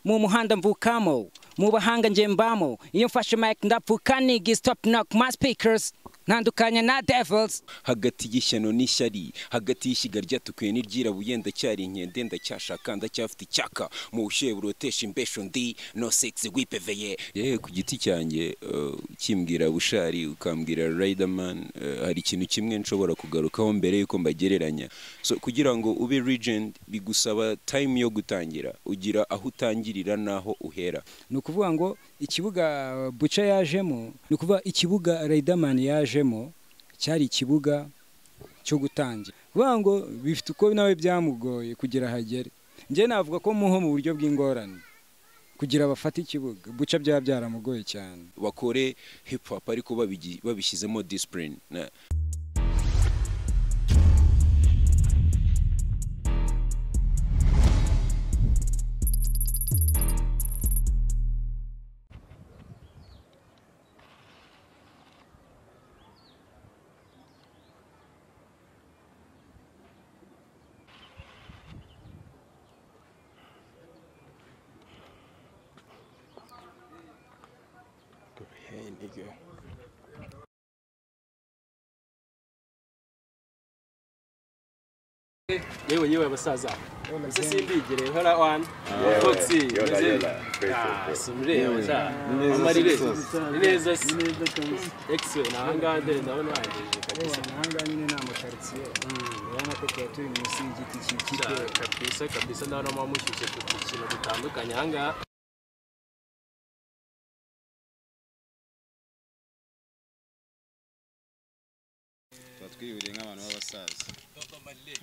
mu muhanda mvukamo mu bahanga njyembamo iyo mfashe mike ndapfukaniga stop knock my speakers ntandukanya na devils hagati y'ishyano n'ishyari hagati y'ishyiga ryatukuye n'iryirabuye ndacyari inkende ndacyashaka ndacyafite icyaka mu bushyuhe burotesha imbesho ndi no sexy wipeveye yewe ku giti cyanjye eh, ukimbwira bushari ukambwira riderman eh, hari ikintu kimwe nshobora kugarukaho mbere yuko mbagereranya so kugira ngo ube legend bigusaba time yo gutangira ugira aho utangirira n'aho uhera ni ukuvuga ngo ikibuga buca yajemo ni ukuvuga ikibuga riderman yajemo cyari ikibuga cyo gutangira kuvuga ngo bifite uko nawe byamugoye kugira ahagere njye navuga ko muho mu buryo bw'ingorane kugira bafate ikibuga buca byaba byaramugoye cyane bakore hip hop ariko babigi- babishyizemo discipline Na- Hey, nigga. yewe yewe basaza ese simbigire hora wani fotsi meze simureba sha amarire ni neza se ekisiwe ni ahangaha dore ndabona wangije kabisa ahangaha nyine ni amakaritsiye urabona ko tuba turi munsi y'igiti cy'ikipe Sha, kabisa kabisa ndabona muba mushyushye ku kintu dutandukanye ahangaha twatwihuriye nk'abantu b'abasaza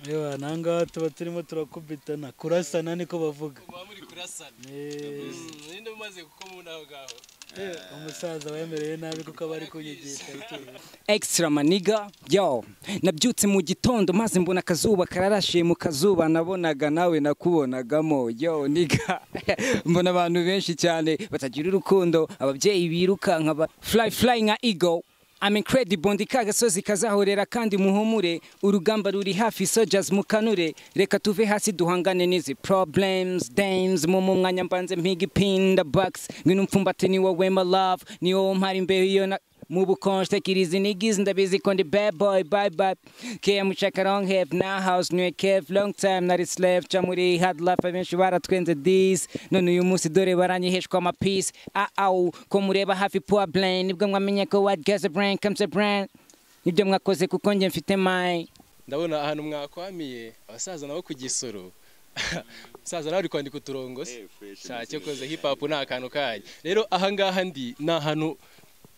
yewe nangaha tuba turimo turakubitana kurasana niko bavuga muba muri kurasana Eh, ninde umaze kuko mubona aho ngaho umusaza wemereye nabi kuko aba ari kunyigisha bitewe extra maniga yo nabyutse mu gitondo maze mbona akazuba kararashiye mu kazuba nabonaga nawe nakubonagamo yo niga mbona abantu benshi cyane batagira urukundo ababyeyi birukanka ba fly fly nka ego I'm incredible ndi ka gasozi kazahorera kandi muhumure urugamba ruri hafi soldiers mukanure reka tuve hasi duhangane n'izi problems dames mu mu mwanya mbanze mpiga ipinda bucks ngwino umfumbate ni wowe my love ni wowe mpari imbeho iyo na mu bukonje tekiriza inigizi ndabizi ko ndi bad boy bye bye keya mucaka long have na house new cave long time nari slave ca muri hard life abenshi baratwenze this none uyu munsi dore baranyiheshwa ama peace ah aw ko mureba hafi poor brain nibwo mwamenye ko what gets a brain comes a brain nibyo mwakoze kuko njye mfite mai ndabona ahantu mwakwamiye abasaza nabo ku gisoro umusaza nawe ari kwandika uturongo se shake koze hip hop ni akantu kanyu rero ahangaha ndi ni ahantu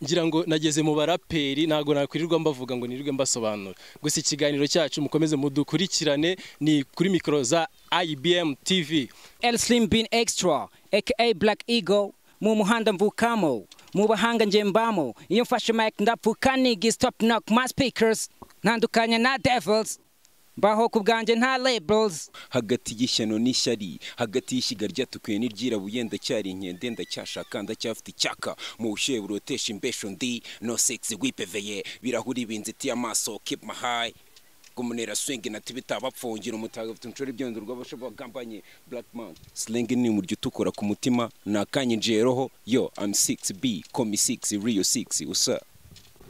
ngira ngo nageze mu baraperi ntabwo nakwirirwa mbavuga ngo nirirwe mbasobanura gusa ikiganiro cyacu mukomeze mudukurikirane ni kuri mikoro za IBM TV El Slim Bean Extra aka Black Eagle mu muhanda mvukamo mu bahanga njyembamo iyo mfashe mic ndapfukaniga stop knock my speakers ntandukanya na devils mbaho ku bwanjye nta labels hagati y'ishyano n'ishyari hagati y'ishyiga ryatukuye n'iryirabuye ndacyari inkende ndacyashaka ndacyafite icyaka mu bushyuhe burotesha imbesho ndi no sexy wipeveye birahuri binzitiye amaso keep my high gumunera swing nati bitabapfungira umutagatifu nshora ibyondo rw'abashobagambanye black man slang ni umuryo utukura ku mutima nakanyinjiye roho yo i'm 6b komi 6 rio 6 usa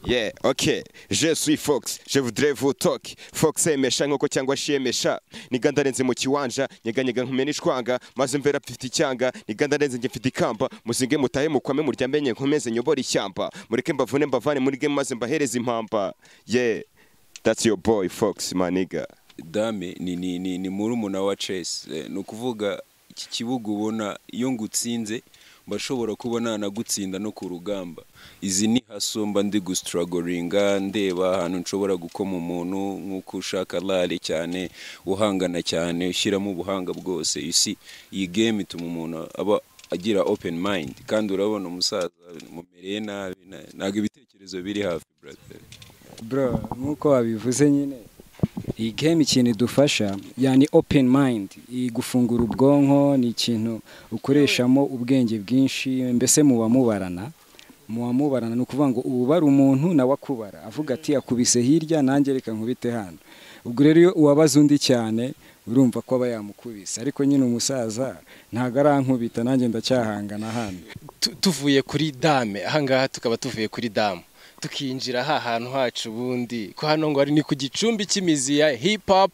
Yeah, ok, je suis Fox, je voudrais vous talk. Fox yemesha nk'uko cyangwa shiyemesha. Niga ndarenze mu kiwanja, nyeganyega nkumene ishwanga, maze mvera mfite icyanga, niga ndarenze njye mfite ikamba, muzinge mutahe mukwame muryamenye nkomeze nyobora ishyamba. Mureke mbavune mbavane muri game maze mbahereze impamba. Yeah, that's your boy Fox, my nigga. dame ni ni ni ni murumuna wa Chess Eh, ni ukuvuga iki kibuga ubona iyo ngutsinze mbashobora kubona nagutsinda no ku rugamba izi ni hasumba ndi gustruglinga ndeba ahantu nshobora gukoma umuntu nk'uko ushaka lale cyane uhangana cyane ushyiramo ubuhanga bwose isi iyi game ituma umuntu aba agira open mind kandi urabona umusaza mumereye nabi na- ntabwo ibitekerezo biri hafi brother bro nk'uko wabivuze nyine iyi game ikintu idufasha yani open mind igufungura ubwonko ni ikintu ukoreshamo ubwenge bwinshi mbese muba mubarana muba mubarana ni ukuvuga ngo ubara umuntu nawe akubara avuga ati akubise hirya nanjye reka nkubite hano ubwo rero iyo uwabaza undi cyane urumva ko aba yamukubise ariko nyine umusaza ntabwo arankubita nanjye ndacyahangana hano tu- tuvuye kuri dame ahangaha tukaba tuvuye kuri damu tukinjira ha hantu hacu ubundi ko hano ngo ari ni ku gicumbi cy'imizi ya hip hop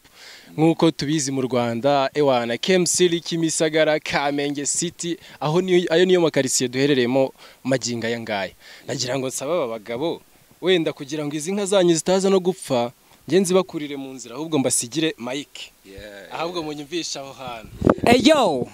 nk'uko tubizi mu rwanda ewana kemusiri kimisagara kamenge city aho niyo ayo niyo makaritsiye duherereyemo maginga aya ngaya nagira ngo nsaba aba bagabo wenda kugira ngo izi nka zanyu zitaza no gupfa njye nzibakurire mu nzira ahubwo mbasigire mike ahubwo munyumvishe aho hantu Eyo!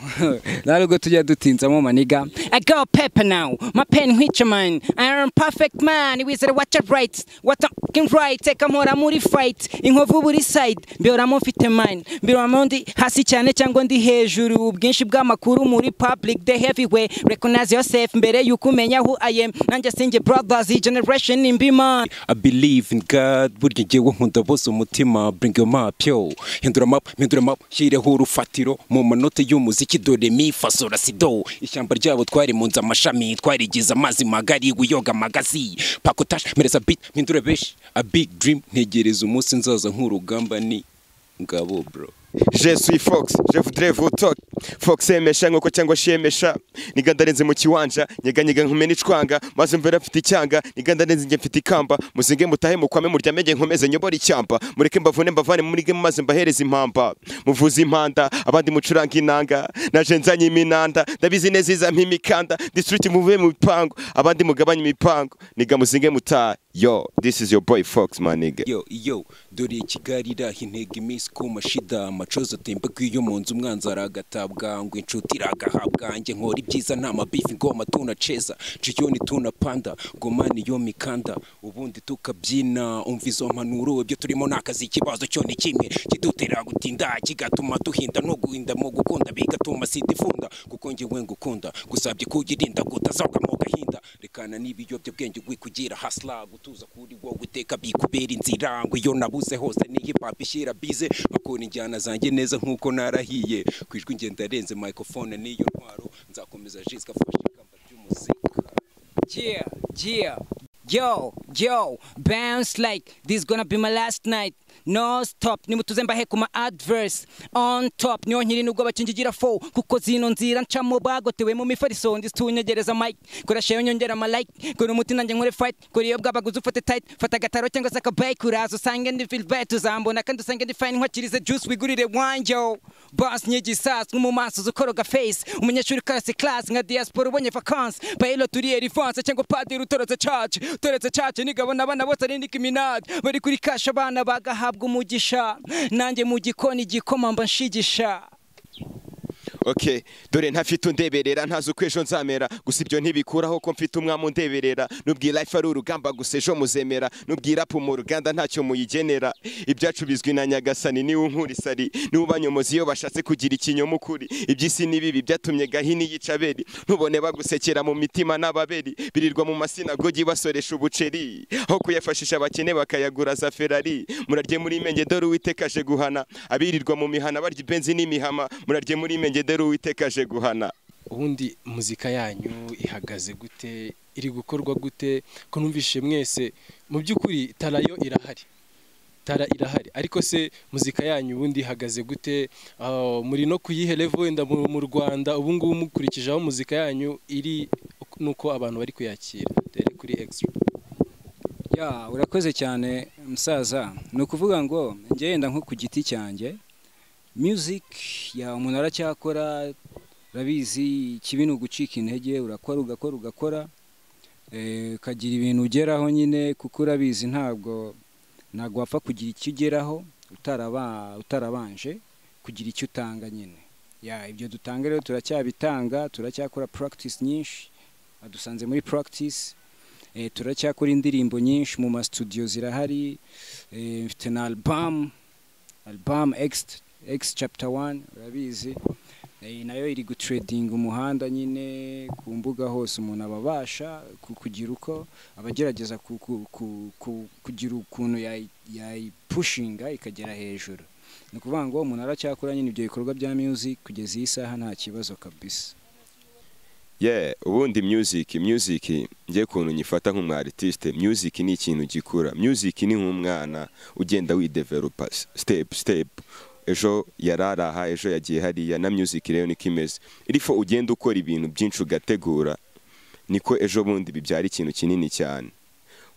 Ntabwo tujya dutinzamo maniga. I go paper now. My pen which man. I am perfect man. Wizard watch it right. What fucking right. Eka mpora muri fight. Inkovu buri side. Mbioramo mfite mine. Mbioramo ndi hasi cyane cyangwa ndi hejuru. Ubwinshi bw'amakuru muri public the heavyweight. Recognize yourself mbere yuko umenya who I am. Nanjye sinjye brothers iyi generation imbi man. I believe in God burya ngewe nkunda bose umutima bring your map yo hindura map hindura map shyireho urufatiro mu manota y'umuziki dore mi fasora sido ishyamba ryabo twari mu nzu amashami twarigize amazi magari wiyoga magazi pakotash mereza beat hindura beshi a big dream ntegereza umunsi nzaza nk'urugamba ni ngabo bro Je suis Fox, je voudrais vous talk. Fox yemesha nk'uko cyangwa shemesha. Nigandarenze mu kiwanja, nyeganyega nkumena icwanga, maze mvera mfite icyanga, nigandarenze njye mfite ikamba, muzinge mutahe mukwame muryamege nkomeze nyobora icyamba, mureke mbavune mbavane muri game maze mbahereze impamba. Muvuze impanda, abandi mucuranga inanga, naje nzanye iminanda, ndabizi neza iza mpimikanda, district muvuye mu bipango, abandi mugabanye imipango, niga muzinge mutahe. Yo, this is your boy Fox, my nigga. yo yo dore kigali iraha intego iminsi kuma shida amacoza atemba iyo mu nzu umwanzi aragatabwa ngo inshuti iragahabwa nge nkora ibyiza nta mabifi ngoma tuna ceza ciyoni tuna panda gomani yo mikanda ubundi tukabyina umva izo mpanuro ibyo turimo ni akazi ikibazo cyo ni kimwe kidutera gutinda kigatuma duhinda no guhinda mu gukunda bigatuma sida ifunda kuko ngewe ngukunda gusabye kuyirinda kutazaga mu gahinda rekana n'ibiyobyabwenge wikugira hasla gutuza kuri wowe iteka bikubera inzira ngo iyo nabuze hose niyi papa ishyira bize bakora injyana zanjye neza nk'uko narahiye ku ijwi ngenda arenze microphone n'iyo ntwaro nzakomeza jisika fashe ikamba ry'umuzika Yeah, yeah. Yo, yo, bounce like this gonna be my last night. No stop, nimutuze mbahe ku ma adverse on top. Niyo nkiri nubwo bakingigira fo kuko zino nzira ncamo bagotewe mu mifariso ndisunyegereza mic. Koresha yo nyongera ma like, kora umuti nanjye nkore fight, kora iyo bwabaguze ufate tight, fata agataro cyangwa se akabike uraza usange ndi feel bet uzambona kandi usange ndi fine nkwakirize juice wigurire wanjye. Boss nyigisasa mu maso zukoroga face, umunyeshuri karase class nka diaspora ubonye vacances, bayilo turiye rivanse cyangwa padiri utorotse church, utorotse church nigabona abana bose ari Nicki Minaj, bari kuri cash abana bagahabwa umugisha, nanjye mu gikoni igikoma mba nshigisha. ok dore ntafite undeberera ntazi uko ejo nzamera gusa ibyo ntibikuraho ko mfite umwami undeberera nubwira life ari urugamba gusa ejo muzemera nubwira apu mu ruganda ntacyo muyigenera ibyacu bizwi na nyagasani niwe unkura isari niwe ubanyomozi iyo bashatse kugira ikinyoma ukuri iby'isi ni bibi byatumye gahini yica abeli ntubone bagusekera mu mitima n'ababeli birirwa mu masinagogi basoresha ubuceri aho kuyafashisha abakene bakayagura za ferari murarye muri imenge dore uwiteka aje guhana abirirwa mu mihana barya ibenzi n'imihama murarye muri imenge dore uwiteka aje guhana ubundi muzika yanyu ihagaze gute iri gukorwa gute ko numvise mwese mu by'ukuri tara yo irahari tara irahari ariko se muzika yanyu ubundi ihagaze gute Ah, muri no kuyihe level wenda mu mu rwanda ubu ngubu mukurikije aho muzika yanyu iri nuko abantu bari kuyakira dore kuri extra Ya, urakoze cyane musaza. Ni ukuvuga ngo njye yenda nko ku giti cyanjye music ya umuntu aracyakora urabizi ikibi ni ugucika intege urakora ugakora ugakora eh, ukagira ibintu ugeraho nyine kuko urabizi ntabwo ntabwo wapfa kugira icyo ugeraho utaraba utarabanje kugira icyo utanga nyine ya ibyo dutanga rero turacyabitanga turacyakora practice nyinshi badusanze muri practice Eh, turacyakora indirimbo nyinshi mu masitudiyo zirahari eh, mfite na album album x x chapter 1 urabizi Eh, nayo iri gutredinga umuhanda nyine ku mbuga hose umuntu aba abasha ku- kugira uko abagerageza kugira ukuntu yayi- yayipushinga ikagera hejuru ni ukuvuga ngo umuntu aracyakora nyine ibyo bikorwa bya music kugeza iyi saha nta kibazo kabisa yeah ubundi music music ngiye kuntu nyifata nk'umu artiste music ni ikintu gikura music ni nk'umwana ugenda widevelopa step step ejo yararaha ejo yagiye hariya na music rero niko imeze irifo ugenda ukora ibintu byinshi ugategura niko ejo bundi bibyara ikintu kinini cyane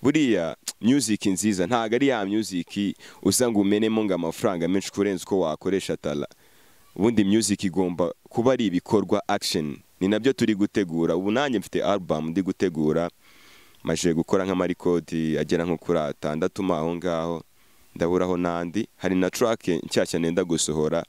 buriya music nziza ntabwo ari ya music uza ngo umenemo ngo amafaranga menshi kurenza uko wakoresha tara ubundi music igomba kuba ari ibikorwa action ni nabyo turi gutegura ubu nanjye mfite album ndi gutegura maje gukora nk'amarikodi agera nko kuri atandatu mo aho ngaho ndaburaho n'andi hari na track nshyashya nenda gusohora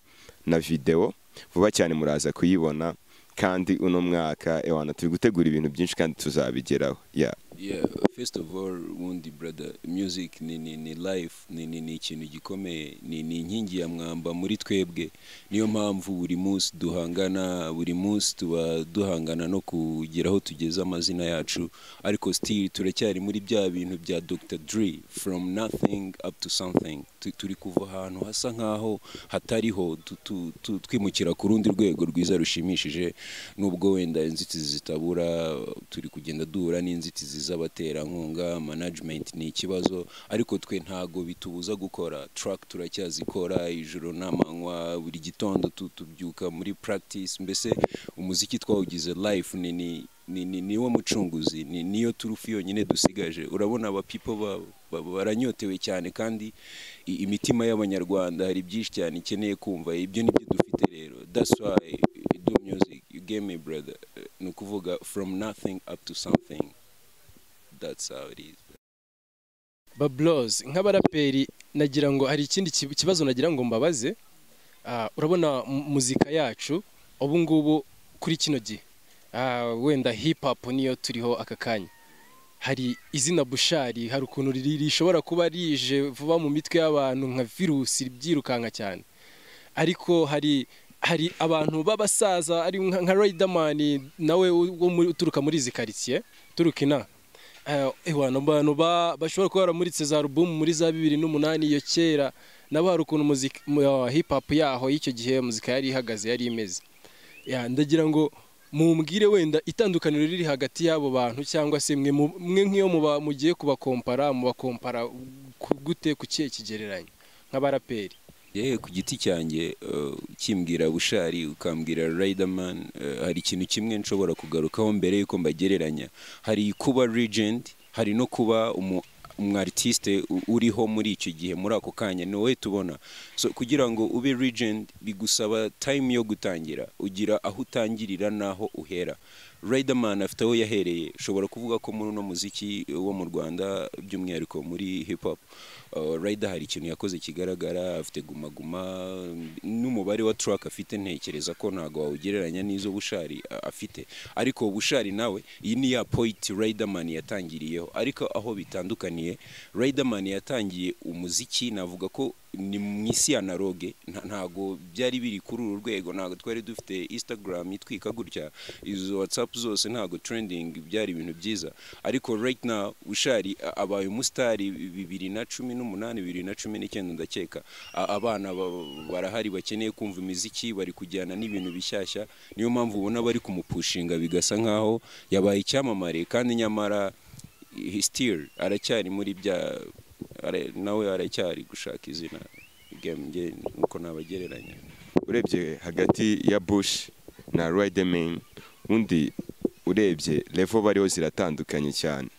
na video vuba cyane muraza kuyibona kandi uno mwaka ewana turi gutegura ibintu byinshi kandi tuzabigeraho yeah. yeah first of all wundi brother music ni ni ni life ni ni ni ikintu gikomeye ni ni inkingi ya mwamba muri twebwe niyo mpamvu buri munsi duhangana buri munsi tuba duhangana no kugira aho tugeze amazina yacu ariko still turacyari muri bya bintu bya Dr Dre from nothing up to something Tu- turi kuva ahantu hasa nkaho hatariho tu- tu- tu- twimukira ku rundi rwego rwiza rushimishije nubwo wenda inzitizi zitabura turi kugenda duhura n'inzitizi z'abaterankunga management ni ikibazo ariko twe ntago bitubuza gukora track turacyazikora ijoro n'amanywa buri gitondo tu- tubyuka muri practice mbese umuziki twawugize life ni ni- ni ni niwo mucunguzi ni niyo turufu yonyine dusigaje urabona aba people ba- ba- baranyotewe cyane kandi i- imitima y'abanyarwanda hari byinshi cyane ikeneye kumva ibyo nibyo dufite rero that's why you do music you gave me brother Eh, ni ukuvuga from nothing up to something that's how it is babloze nk'abaraperi nagira ngo hari ikindi kib- kibazo nagira ngo mbabaze Ah, urabona mu- muzika yacu ubu ngubu kuri kino gihe Ah, wenda hip hop niyo turiho aka kanya hari izina bushari hari ukuntu riri- rishobora kuba rije vuba mu mitwe y'abantu nka virusi byirukanka cyane ariko hari hari abantu b'abasaza ari nka nka Riderman nawe u- wo muri- uturuka muri izi karitsiye turuka ina abantu bantu ba- bashobora kuba baramuritse za alubumu muri za bibiri n'umunani iyo kera nabo hari ukuntu muzika mu- ya hip hop yaho y'icyo gihe muzika yari ihagaze yari imeze Ya, ndagira ngo mumbwire wenda itandukaniro riri hagati y'abo bantu cyangwa se mwe mu- mwe nk'iyo muba- mugiye kubakompara mubakompara ku- gute ku kihe kigereranyo nk'abaraperi yewe ku giti cyanjye eh, ukimbwira bushari ukambwira riderman eh, hari ikintu kimwe nshobora kugarukaho mbere y'uko mbagereranya hari kuba regent hari no kuba umu umwartiste uriho muri icyo gihe muri ako kanya ni wowe tubona so kugira ngo ube regent bigusaba time yo gutangira ugira aho utangirira n'aho uhera Riderman afite aho yahereye ushobora kuvuga ko muri uno muziki wo mu Rwanda by'umwihariko muri hip hop uh, Rider hari ikintu yakoze kigaragara afite guma guma n'umubare wa track afite ntekereza ko ntago wawugereranya n'izo bushari uh, afite ariko bushari nawe iyi ni ya point Riderman yatangiriyeho ariko aho bitandukaniye Riderman yatangiye umuziki navuga ko ni mu isi ya naroge nta- ntago byari biri kuri uru rwego ntago twari dufite instagram itwika gutya izo whatsapp zose ntago trending byari ibintu byiza ariko right now ushari a- abaye umusitari bibiri na cumi n'umunani bibiri na cumi n'icyenda ndakeka A- abana ba- barahari bakeneye kumva imiziki bari kujyana n'ibintu bishyashya niyo mpamvu ubona bari kumupushinga bigasa nkaho yabaye icyamamare kandi nyamara he still aracyari muri bya ara- nawe aracyari gushaka izina game nge nuko nabagereranya urebye hagati ya bush na riderman undi urebye levo bariho ziratandukanye cyane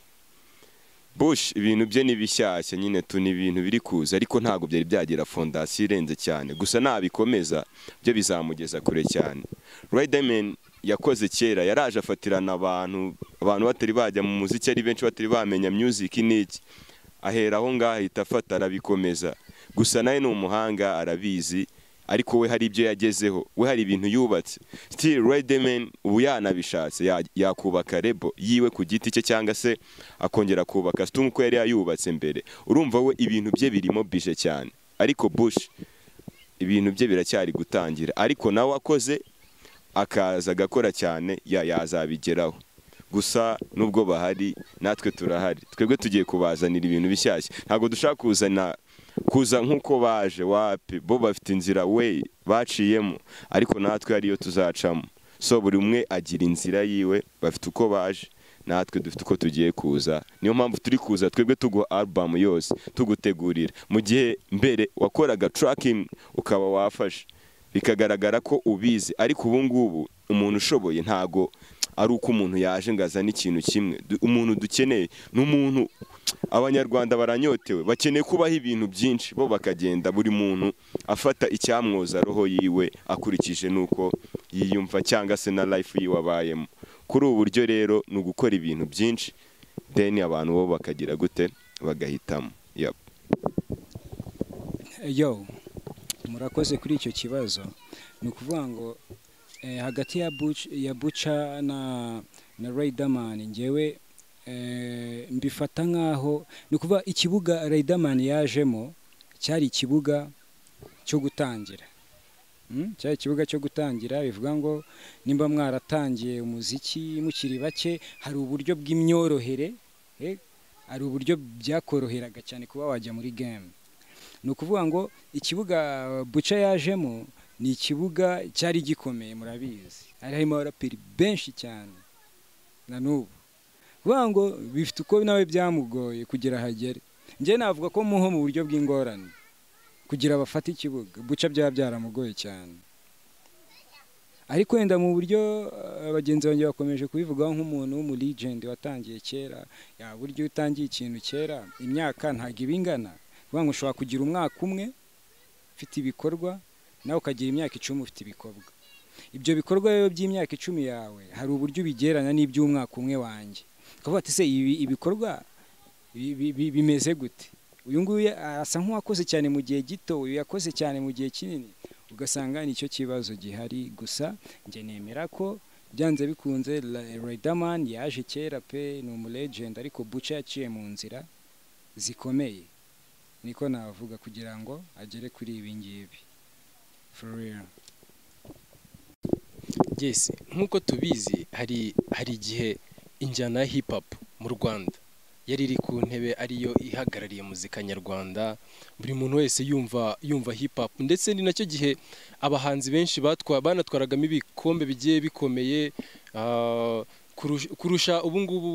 bush ibintu bye ni bishyashya nyine tu ni ibintu biri kuza ariko ntabwo byari byagira fondasiyo irenze cyane gusa nabikomeza byo bizamugeza kure cyane riderman yakoze kera yaraje afatirana abantu abantu batari bajya mu muziki ari benshi batari bamenya music n'iki ahera aho ngaho ahita afata arabikomeza gusa nawe ni umuhanga arabizi ariko we hari ibyo yagezeho we hari ibintu yubatse still Riderman ubu yanabishatse ya- yakubaka rebo yiwe ku giti cye cyangwa se akongera kubaka situ nk'uko yari yayubatse mbere urumva we ibintu bye birimo bije cyane ariko bush ibintu bye biracyari gutangira ariko nawe akoze akaza agakora cyane ya yazabigeraho gusa nubwo bahari natwe turahari twebwe tugiye kubazanira ibintu bishyashya ntabwo dushaka kuzana kuza nk'uko baje wapi bo bafite inzira we baciyemo ariko natwe hariyo tuzacamo so buri umwe agira inzira yiwe bafite uko baje natwe dufite uko tugiye kuza niyo mpamvu turi kuza twebwe tuguha album yose tugutegurira mu gihe mbere wakoraga tracking ukaba wafashe bikagaragara ko ubizi ariko ubu ngubu umuntu ushoboye ntago ari uko umuntu yaje ngo azane ikintu kimwe Du- umuntu dukeneye ni umuntu abanyarwanda baranyotewe bakeneye kubaho ibintu byinshi bo bakagenda buri muntu afata icyamwoza roho yiwe akurikije n'uko yiyumva cyangwa se na life yiwe abayemo kuri ubu buryo rero ni ugukora ibintu byinshi deni abantu bo bakagira gute bagahitamo Yep. yo murakoze kuri icyo kibazo ni ukuvuga ngo eh, hagati ya Buc- ya buca na na Riderman ngewe eh, mbifata nkaho ni ukuvuga ikibuga Riderman yajemo cyari ikibuga cyo gutangira Mm, cyari ikibuga cyo gutangira bivuga ngo nimba mwaratangiye umuziki mukiri bake hari uburyo bw'imyorohere eh, hari uburyo byakoroheraga cyane kuba wajya muri game ni ukuvuga ngo ikibuga buca yajemo ni ikibuga cyari gikomeye murabizi hari harimo abaraperi benshi cyane na n'ubu kuvuga ngo bifite uko nawe byamugoye kugira ahagere njye navuga ko muho mu buryo bw'ingorane kugira bafate ikibuga buca byaba byaramugoye cyane ariko wenda mu buryo eh, bagenzi banjye bakomeje kubivugaho nk'umuntu w'umuligende watangiye kera ya buryo iyo utangiye ikintu kera imyaka ntabwo iba ingana kuvuga ngo ushobora kugira umwaka umwe ufite ibikorwa nawe ukagira imyaka icumi ufite ibikorwa ibyo bikorwa rero by'imyaka icumi yawe hari uburyo ubigereranya n'iby'umwaka umwe wanjye ukavuga ati se ibi ibikorwa bi- bi- bi- bimeze gute uyu nguyu ya- asa nk'uwakoze cyane mu gihe gito uyu yakoze cyane mu gihe kinini ugasanga nicyo kibazo gihari gusa njye nemera ko byanze bikunze Riderman yaje kera pe ni umulegend ariko Buca yaciye mu nzira zikomeye niko navuga kugira ngo agere kuri ibi ngibi for real yes nk'uko tubizi hari hari igihe injyana ya hip hop mu rwanda yari iri ku ntebe ariyo ihagarariye muzika nyarwanda buri muntu wese yumva yumva hip hop ndetse ni nacyo gihe abahanzi benshi batwa banatwaragamo ibikombe bigiye bikomeye ah, kurusha- kurusha ubu ngubu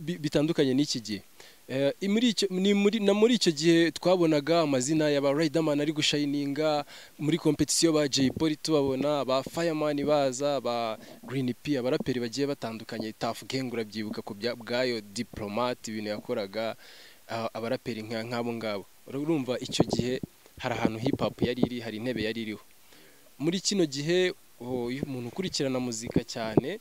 bi- bitandukanye n'iki gihe Eh, i- muri icyo- ni muri- na muri icyo gihe twabonaga amazina ya ba Riderman ari gushayininga muri kompetisiyo ba Jay Polly tubabona ba Fireman baza ba Green P abaraperi bagiye batandukanye Tuff Gang urabyibuka ku bya- bwayo Diplomat ibintu yakoraga ah, abaraperi nka nk'abo ngabo urumva icyo gihe hari ahantu hip hop yari iri hari intebe yari iriho muri kino gihe oh, iyo umuntu ukurikirana muzika cyane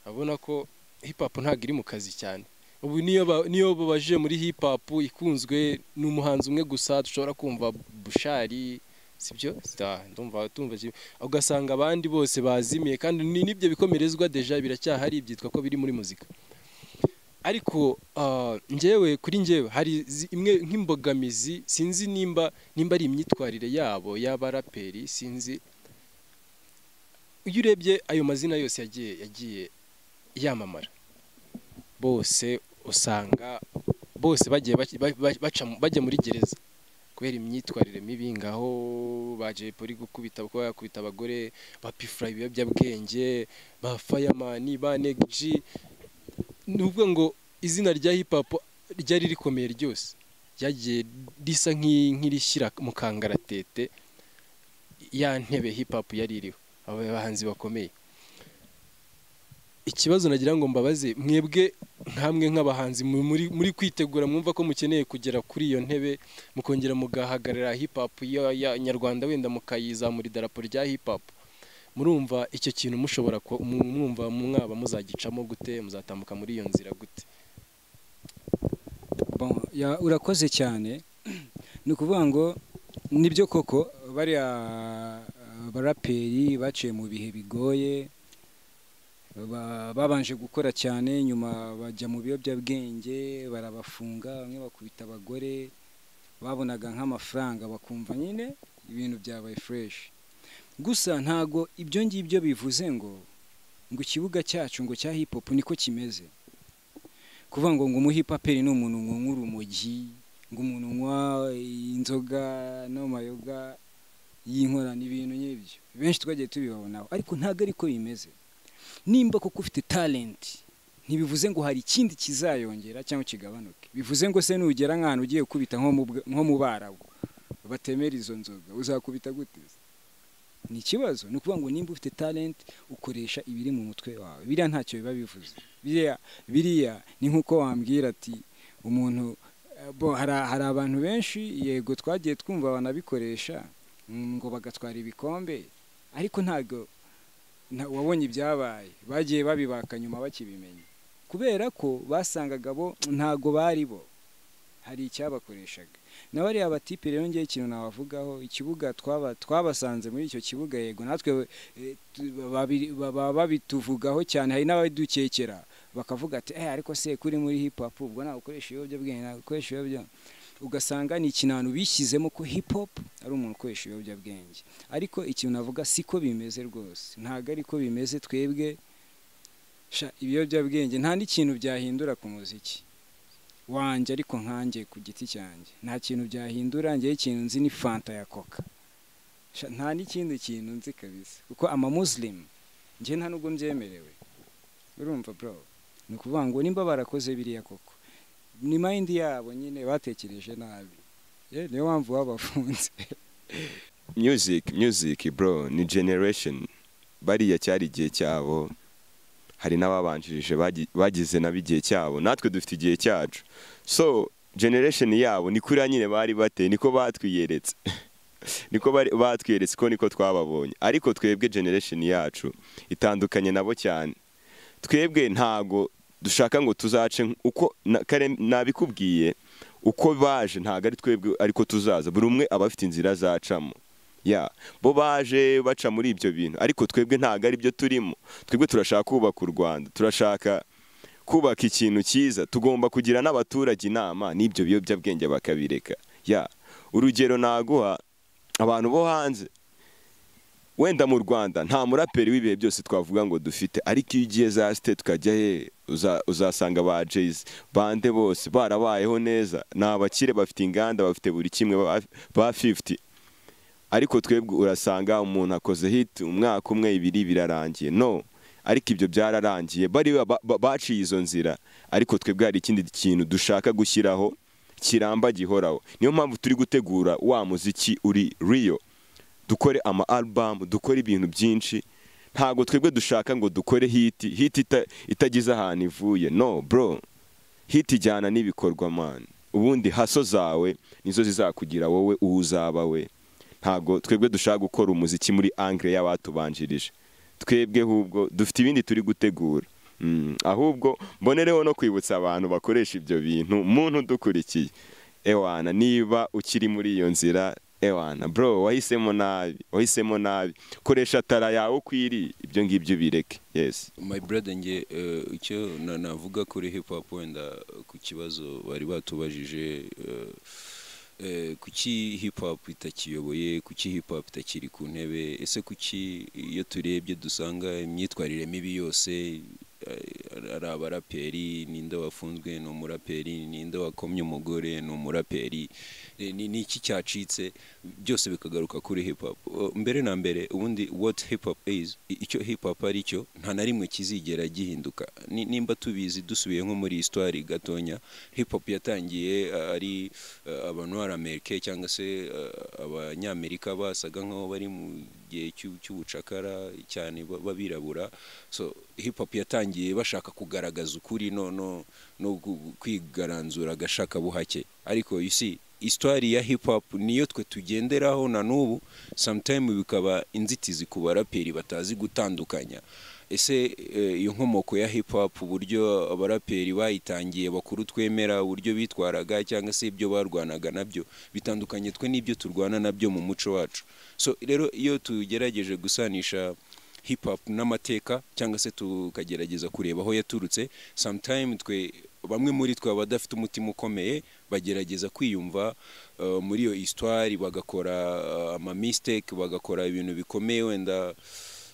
abona ko hip hop ntabwo iri mu kazi cyane ubu niyo ba- niyo babaje muri hip hop ikunzwe n'umuhanzi umwe gusa dushobora kumva bushari sibyo Da, ndumva tumva kimwe. ugasanga abandi bose bazimiye kandi ni- n'ibyo bikomerezwa deja biracyahari byitwa ko biri muri muzika ariko ah, njyewe kuri njyewe hari zi- imwe nk'imbogamizi sinzi nimba nimba ari imyitwarire yabo y'abaraperi sinzi iyo urebye ayo mazina yose yagiye yagiye yamamara bose usanga bose bagiye bac- ba- ba- baca mu- bajya muri gereza kubera imyitwarire mibi ngaho baje poli gukubita kuba yakubita abagore bapifura ibiyobyabwenge ba fireman ba negji ni ukuvuga ngo izina rya hip hop ryari rikomeye ryose ryagiye risa nk'i- nk'irishyira mu kangaratete ya ntebe hip hop yari iriho abo bahanzi bakomeye ikibazo nagira ngo mbabaze mwebwe nkamwe nk'abahanzi mu- muri muri kwitegura mwumva ko mukeneye kugera kuri iyo ntebe mukongera mugahagarara hip hop ya ya nyarwanda wenda mukayizamura idarapo rya hip hop murumva icyo kintu mushobora ku- mu- mwumva mwaba muzagicamo gute muzatambuka muri iyo nzira gute bon ya- urakoze cyane ni ukuvuga ngo nibyo koko bariya ah, baraperi baciye mu bihe bigoye ba- babanje gukora cyane nyuma bajya mu biyobyabwenge barabafunga bamwe bakubita abagore babonaga nk'amafaranga bakumva nyine ibintu byabaye fureshi gusa ntago ibyo ngibyo bivuze ngo ngo ikibuga cyacu ngo cya hip hop niko kimeze kuvuga ngo ngo umuhipaperi ni umuntu unywa urumogi ngo umuntu unywa inzoga n'amayoga y'inkorano ibintu nk'ibyo benshi twagiye tubibabonaho ariko ntabwo ariko bimeze nimba koko ufite talenti ntibivuze ngo hari ikindi kizayongera cyangwa kigabanuke bivuze ngo se nugera nk'ahantu ugiye kubita nko mu bwa- nko mu barabu batemera izo nzoga uzakubita gute se? ni ikibazo ni ukuvuga ngo nimba ufite talenti ukoresha ibiri mu mutwe wawe biriya ntacyo biba bivuze biriya biriya ni nk'uko wambwira ati umuntu eh, bo hari hari abantu benshi yego twagiye twumva banabikoresha mm, ngo bagatwara ibikombe ariko ntabwo nta- wabonye ibyabaye bagiye babibaka nyuma bakibimenya kubera ko basangaga bo ntago bari bo hari icyabakoreshaga na bariya batipe rero ngewe ikintu nabavugaho ikibuga twaba twabasanze muri icyo kibuga yego natwe eh, tu- babiri- baba babituvugaho cyane hari n'abadukekera bakavuga ati eh ariko se kuri muri hip hop ubwo ntawe ukoresha ibiyobyabwenge ntawe ukoresha ibiyobyabwenge ugasanga ni ikintu bishyizemo ko hip hop ari umuntu ukoresha ibiyobyabwenge ariko ikintu navuga siko bimeze rwose ntabwo ariko bimeze twebwe sha ibiyobyabwenge nta n'ikintu byahindura ku muziki wanjye ariko nkanjye ku giti cyanjye nta kintu byahindura njyewe ikintu nzi ni fanta ya koka Sha, nta n'ikindi kintu nzi kabisa kuko amamusilimu njyewe nta nubwo mbyemerewe urumva bro ni ukuvuga ngo nimba barakoze biriya koko ni mayindi yabo nyine batekereje nabi Eh, niyo mpamvu babafunze music music bro ni generation bariya cyari igihe cyabo hari n'ababanjirije bagi- bagize nabo igihe cyabo natwe dufite igihe cyacu so generation yabo ni kuriya nyine bari bateye niko batwiyeretse niko bari- batwiyeretse ko niko twababonye ariko twebwe generation yacu itandukanye nabo cyane twebwe ntago dushaka ngo tuzace nk- uko na- kare- nabikubwiye uko baje ntago ari twebwe ariko tuzaza buri umwe aba afite inzira azacamo ya bo baje baca muri ibyo bintu ariko twebwe ntago ari byo turimo twebwe turashaka kubaka u rwanda turashaka kubaka ikintu cyiza tugomba kugira n'abaturage inama n'ibyo biyobyabwenge bakabireka ya urugero naguha abantu bo hanze wenda mu rwanda nta muraperi w'ibihe byose twavuga ngo dufite ariko iyo ugiye za site tukajya he uza- uzasanga ba jayisi bande bose barabayeho neza ni abakire bafite inganda bafite buri kimwe ba- ba fifuti ariko twebwe urasanga umuntu akoze hiti umwaka umwe ibiri birarangiye no ariko ibyo byararangiye bari ba- ba- baciye izo nzira ariko twebwe hari ikindi kintu dushaka gushyiraho kiramba gihoraho niyo mpamvu turi gutegura wa muziki uri riyo dukore ama album dukore ibintu byinshi ntabwo twebwe dushaka ngo dukore hiti hiti ita- itagize ahantu ivuye no bro hiti ijyana n'ibikorwa mani ubundi haso zawe nizo zizakugira wowe uwo uzaba we ntabwo twebwe dushaka gukora umuziki muri angre y'abatubanjirije twebwe ahubwo dufite ibindi turi gutegura Mm, ahubwo mbonereho no kwibutsa abantu bakoresha ibyo bintu muntu udukurikiye ewana niba ukiri muri iyo nzira ewana bro wahisemo nabi wahisemo nabi koresha tara yawe ukwiriye ibyo ngibyo ubireke yes my brother nge eh, icyo na- navuga kuri hip hop wenda ku kibazo bari batubajije eh, eh, kuki hip hop itakiyoboye kuki hip hop itakiri ku ntebe ese kuki iyo turebye dusanga imyitwarire mibi yose eh, ari abaraperi ninde wafunzwe ni umuraperi ninde wakomye umugore ni umuraperi eh, ni ni iki cyacitse byose bikagaruka kuri hip hop Uh, mbere na mbere ubundi what hip hop is i- icyo hip hop ari cyo nta na rimwe kizigera gihinduka Ni- nimba tubizi dusubiye nko muri histoire gatonya hip hop yatangiye uh, ari uh, abantu b'abamerika cyangwa se uh, abanyamerika basaga nk'aho bari mu gihe cy'u- cy'ubucakara cyane ba- b'abirabura so hip hop yatangiye bashaka kugaragaza ukuri no no no gu- kwigaranzura agashaka buhake ariko you see histoire ya hip hop niyo twe tugenderaho na n'ubu sometime bikaba inzitizi ku baraperi batazi gutandukanya ese eh, iyo nkomoko ya hip hop uburyo abaraperi bayitangiye bakuru twemera uburyo bitwaraga cyangwa se ibyo barwanaga nabyo bitandukanye twe n'ibyo turwana nabyo mu muco wacu so rero iyo tugerageje gusanisha hip hop n'amateka cyangwa se tukagerageza kureba aho yaturutse sometime twe bamwe muri twe baba badafite umutima ukomeye bagerageza kwiyumva uh, muri iyo histoire bagakora uh, ama mistake bagakora ibintu bikomeye wenda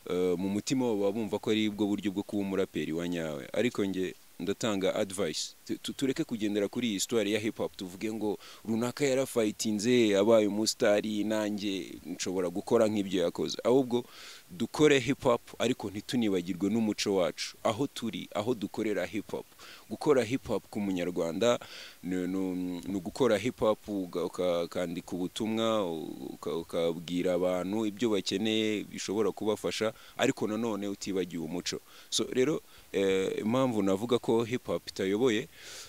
uh, mu mutima wabo baba bumva ko ari bwo buryo bwo kuba umuraperi wa nyawe ariko nge ndatanga advice Tu- tu- tureke kugendera kuri iyi histoire ya hip hop tuvuge ngo runaka yarafayitinze abaye umusitari nanjye nshobora gukora nk'ibyo yakoze ahubwo dukore hip hop ariko ntitunibagirwe n'umuco wacu aho turi aho dukorera hip hop gukora hip hop ku munyarwanda ni ni- ni ugukora hip hop uga- uka- ukandika ubutumwa uka- ukabwira abantu ibyo bakeneye bishobora kubafasha ariko nanone utibagiwe umuco so rero eh, impamvu navuga ko hip hop itayoboye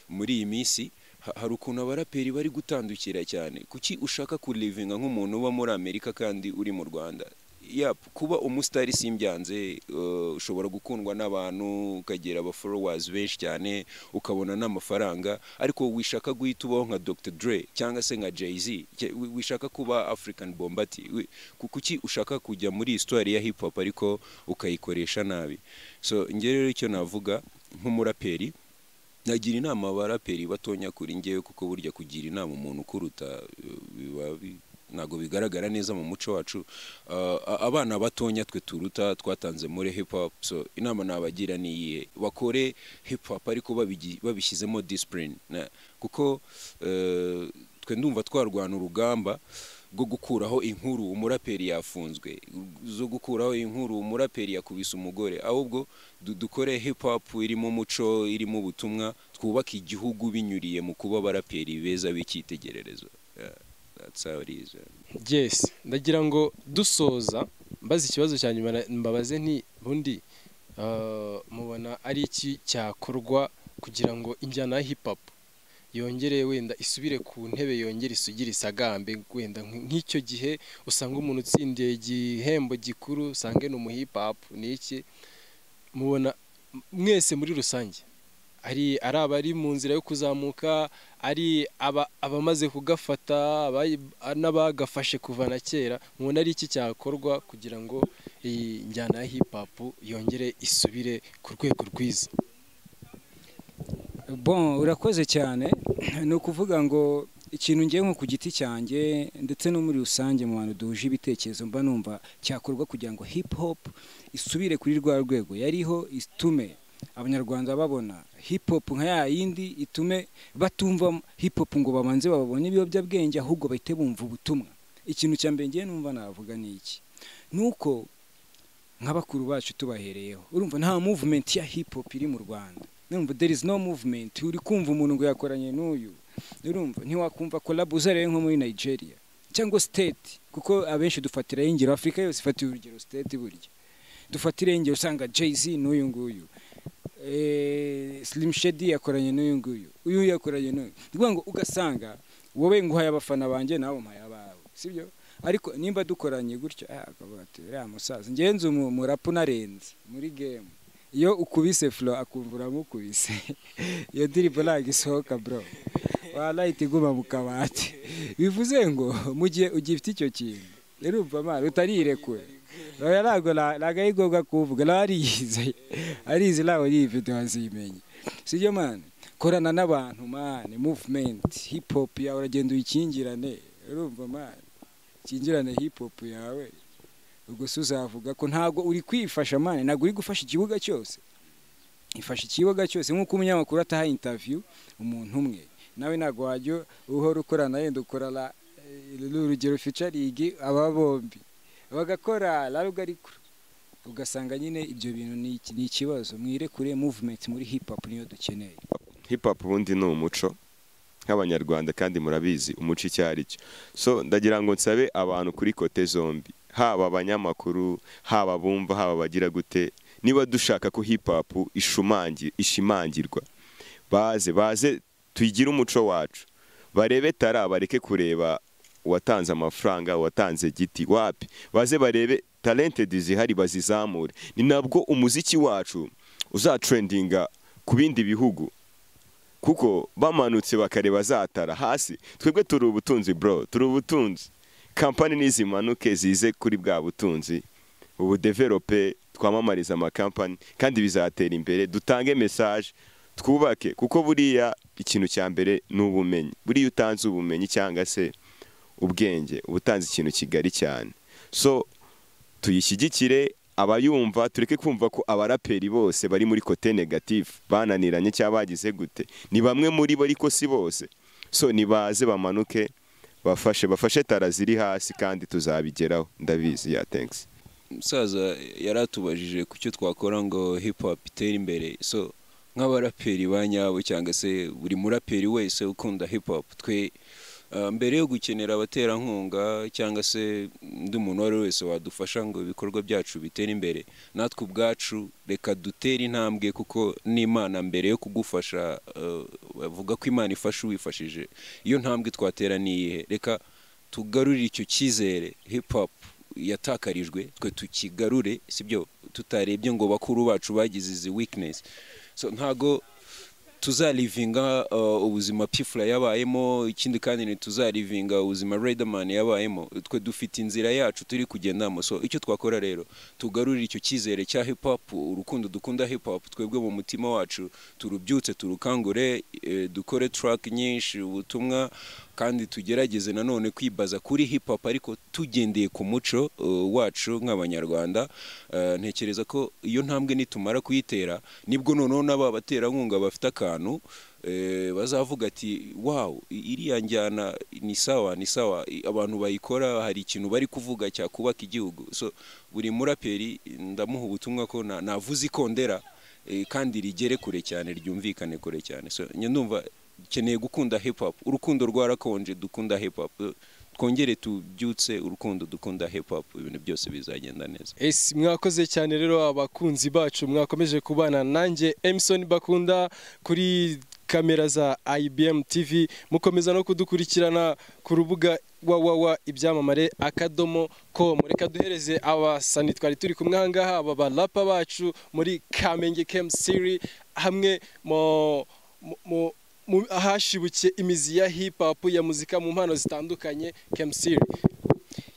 muri iyi minsi ha- hari ukuntu abaraperi bari gutandukira cyane kuki ushaka kurivinga nk'umuntu uba muri amerika kandi uri mu rwanda yap kuba umusitari simbyanze eh, ushobora gukundwa n'abantu ukagera abaforowazi benshi cyane ukabona n'amafaranga ariko wishaka guhita ubaho nka dr dre cyangwa se nka jay-z ke- wi- wishaka kuba african bombati wi- ku- kuki ushaka kujya muri histoire ya hip hop ariko ukayikoresha nabi so njye rero icyo navuga nk'umuraperi nagira inama abaraperi batonya kuri njyewe kuko burya kugira inama umuntu ukuruta eh, biba bi- ntabwo bigaragara neza mu muco wacu Ah, a- abana batonya twe turuta twatanze muri hip hop so inama nabagira ni iyihe bakore hip hop ariko babigi- babishyizemo discipline Na- kuko eh, twe ndumva twarwana urugamba rwo gukuraho inkuru umuraperi yafunzwe zo gukuraho inkuru umuraperi yakubise umugore ahubwo du- dukore hip hop irimo umuco irimo ubutumwa twubake igihugu binyuriye mu kuba abaraperi beza b'icyitegererezo Yeah, that's how it is, man. Yes, ndagira ngo dusoza mbaze ikibazo cya nyuma na- mbabaze nti bundi ah, mubona ari iki cyakorwa kugira ngo injyana ya hip hop yongere wenda isubire ku ntebe yongere isugire isagambe wenda nk- nk'icyo gihe usanga umuntu utsindiye igihembo gikuru usange ni umu hip hop ni iki mubona mwese muri rusange ari ari abari mu nzira yo kuzamuka ari aba- abamaze kugafata abayi- n'abagafashe kuva na kera mubona ari iki cyakorwa kugira ngo iyi njyana ya hip hop yongere isubire ku rwego rwiza bon urakoze cyane ni ukuvuga ngo ikintu ngiye nko ku giti cyanjye ndetse no muri rusange mu bantu duhuje ibitekerezo mba numva cyakorwa kugira ngo hip hop isubire kuri rwa rwego yariho itume abanyarwanda babona hip hop nka ya yindi itume batumva hip hop ngo babanze bababone ibiyobyabwenge ahubwo bahite bumva ubutumwa ikintu cya mbere ngiye numva navuga ni iki ni uko nka bakuru bacu tubahereyeho urumva nta movement ya hip hop iri mu rwanda urumva there is no movement uri kumva umuntu ngo yakoranye n'uyu urumva ntiwakumva collab uzarebe nko muri nigeria cyangwa state kuko abenshi dufatiraho ingero afurika yose ifatira urugero state burya dufatiraho ingero usanga jay z n'uyu nguyu Eh, slim shady yakoranye n'uyu nguyu uyu yakoranye n'uyu ni ukuvuga ngo ugasanga wowe nguhaye abafana banjye nawe mpaye abawe sibyo ariko nimba dukoranye gutyo ah, akavuga ati uriya musaza ngenzi umu- umurapu unarenze muri gemu iyo ukubise flo akumva uramukubise iyo diriborange isohoka bro warayita iguma mu kabati bivuze ngo mu gihe ugifite icyo kintu urumva amara utarirekure Oya, ntabwo na- ntabwo ari ngombwa kuvuga nawe ariyize arizi ntabwo iyi video wazimenye sibyo mani korana n'abantu mani movement hip hop yawe uragenda uyikingirane urumva mani ukingirane hip hop yawe ubwo se uzavuga ko ntabwo uri kwifasha mani ntabwo uri gufasha ikibuga cyose ifasha ikibuga cyose nk'uko umunyamakuru ataha interview umuntu umwe nawe ntabwo wajya uhora ukorana yenda ukorana eh, urugero fica ligi aba bombi bagakora larugarikuru ugasanga nyine ibyo bintu ni iki- ni ikibazo mwirekure movement muri hip hop niyo dukeneye hip hop ubundi ni umuco nk'abanyarwanda kandi murabizi umuco icyo ari cyo so ndagira ngo nsabe abantu kuri kote zombi haba abanyamakuru haba abumva haba abagira gute niba dushaka ko hip hop ishumangi ishimangirwa baze baze tugire umuco wacu barebe tara bareke kureba uwatanze amafaranga uwatanze giti wapi baze barebe talented zihari bazizamure ni nabwo umuziki wacu uzatrendinga ku bindi bihugu kuko bamanutse bakareba zatara hasi twebwe turi ubutunzi bro turi ubutunzi kampani nizimanuke zize kuri bwa butunzi ubu develope twamamariza amakampani kandi bizatera imbere dutange message twubake kuko buriya ikintu cya mbere ni ubumenyi buriya utanze ubumenyi cyangwa se ubwenge uba utanze ikintu kigari cyane so tuyishyigikire abayumva tureke kumva ko abaraperi bose bari muri kote negative bananiranye cyangwa bagize gute ni bamwe muri bo ariko si bose so nibaze bamanuke bafashe bafashe tara ziri hasi kandi tuzabigeraho ndabizi ya thanks umusaza yaratubajije ku cyo twakora ngo hip hop itere imbere so nk'abaraperi ba nyabo cyangwa se buri muraperi wese ukunda hip hop twe ah, mbere yo gukenera abaterankunga cyangwa se undi muntu uwo ari we wese wadufasha ngo ibikorwa byacu bitere imbere natwe ubwacu reka dutere intambwe kuko n'imana mbere yo kugufasha eh, bavuga ko imana ifasha uwifashije iyo ntambwe twatera ni iyihe reka tugarurire icyo cyizere hip hop yatakarijwe twe tukigarure sibyo tutarebye ngo bakuru bacu bagize izi weakness so ntago tuzarivinga uh, ubuzima pifula yabayemo ikindi kandi ntituzarivinga ubuzima Riderman yabayemo twe dufite inzira yacu turi kugendamo so icyo twakora rero tugarurire icyo cyizere cya hip hop urukundo dukunda hip hop twebwe mu mutima wacu turubyutse turukangure eh, dukore track nyinshi ubutumwa kandi tugerageze nanone kwibaza kuri hip hop ariko tugendeye ku muco uh, wacu nk'abanyarwanda Uh, ntekereza ko iyo ntambwe nitumara kuyitera nibwo noneho n'aba baterankunga bafite akantu eh, bazavuga ati wawu i- iriya njyana ni sawa ni sawa i- abantu bayikora hari ikintu bari kuvuga cyakubaka igihugu so buri muraperi ndamuha ubutumwa ko na- navuze ikondera eh, kandi rigere kure cyane ryumvikane kure cyane so njye ndumva dukeneye gukunda hip hop urukundo rwarakonje dukunda hip hop Eh, twongere tubyutse urukundo dukunda hip hop ibintu byose bizagenda neza esi mwakoze cyane rero abakunzi bacu mwakomeje kubana nanjye emisoni bakunda kuri kamera za IBM TV mukomeza no kudukurikirana ku rubuga wawawa ibyamamare akadomo com reka duhereze abasani twari turi kumwe ahangaha aba barapa bacu muri Kamenge Camp Siri hamwe mu mu- mu- mu- ahashibukiye imizi ya hip hop ya muzika mu mpano zitandukanye Camp Siri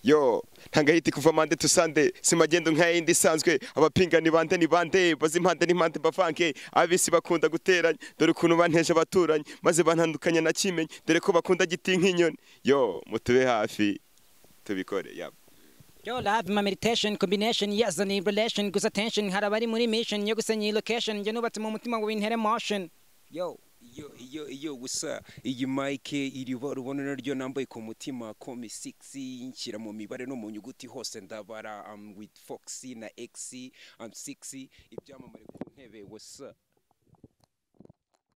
yo ntangahita kuva mande tusande si magendo nka yindi isanzwe abapinga ni bande ni bande bazi impande n'impande bavange abisi bakunda guteranya dore ukuntu banteje abaturanyi maze bantandukanya na kimenyi dore ko bakunda giti nk'inyoni yo mutube hafi tubikore yaba Yo love my meditation combination yes and in relation gusa attention hari abari muri mission yo gusenya iyi location njye nubatse mu mutima ngo bintere motion yo iyo iyo iyo gusa iyi mike iri bara ubona naryo nambaye ku mutima komi sigisi nshyira mu mibare no mu nyuguti hose ndabara am with foxy na x am sigisi ibyamamare ku ntebe wasa